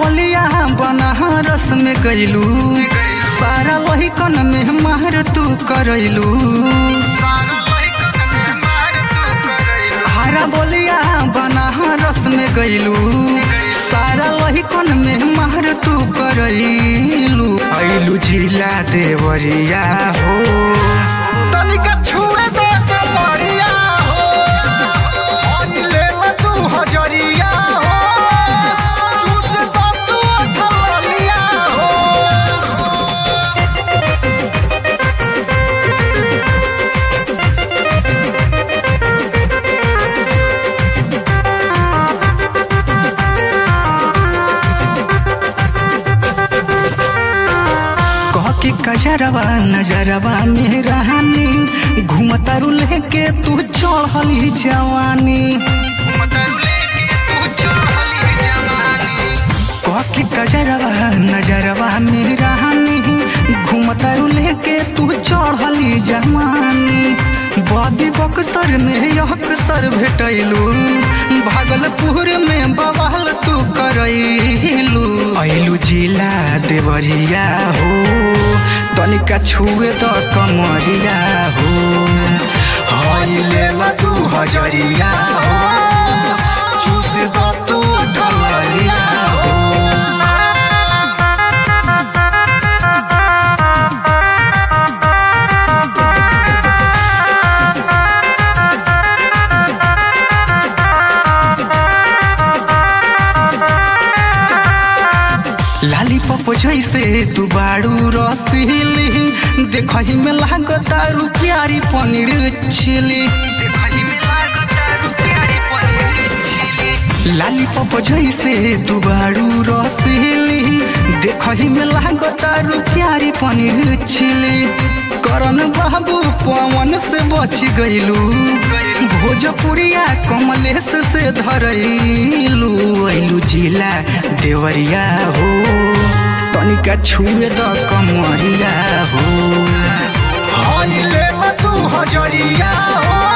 बोलिया बनारस में गईलू सारा वही कन में मार तू करैलू हरा बोलिया बनारस में गईलू सारा वही कन में मार तू करैलू ऐलू जिला देवरिया हो तनिका छुए दे कमरिया हो ले तू हजरिया हो चूस दो तू ठलिया हो कह के कजरवा नजरवा में रहनी घूमतारू लेके तू चढ़ली जवानी कह के कजरवा नजरवा में रहनी घूमतारू लेके तू चढ़ली जवानी बदी बक्सर में यक्सर भेटैलू भागलपुर में बवाल तू करैलू ऐलू जिला देवरिया हो तनिका छुए त कमरिया हो हईले तू हजरिया हो चूस द तू कमरिया हो लाली पप जैसे तू बाड़ू रसीली देखही में लागतारू प्यारी पनीर छिली लाली पप जैसे तू बाड़ू रसीली देखही में लागतारू प्यारी पनीर छिली करन बाबू पवन से बच गईलू भोजपुरिया कमलेश से धरैलू ऐलू जिला देवरिया हो तनिका छुए द कमरिया हो हईले तू हजरिया हो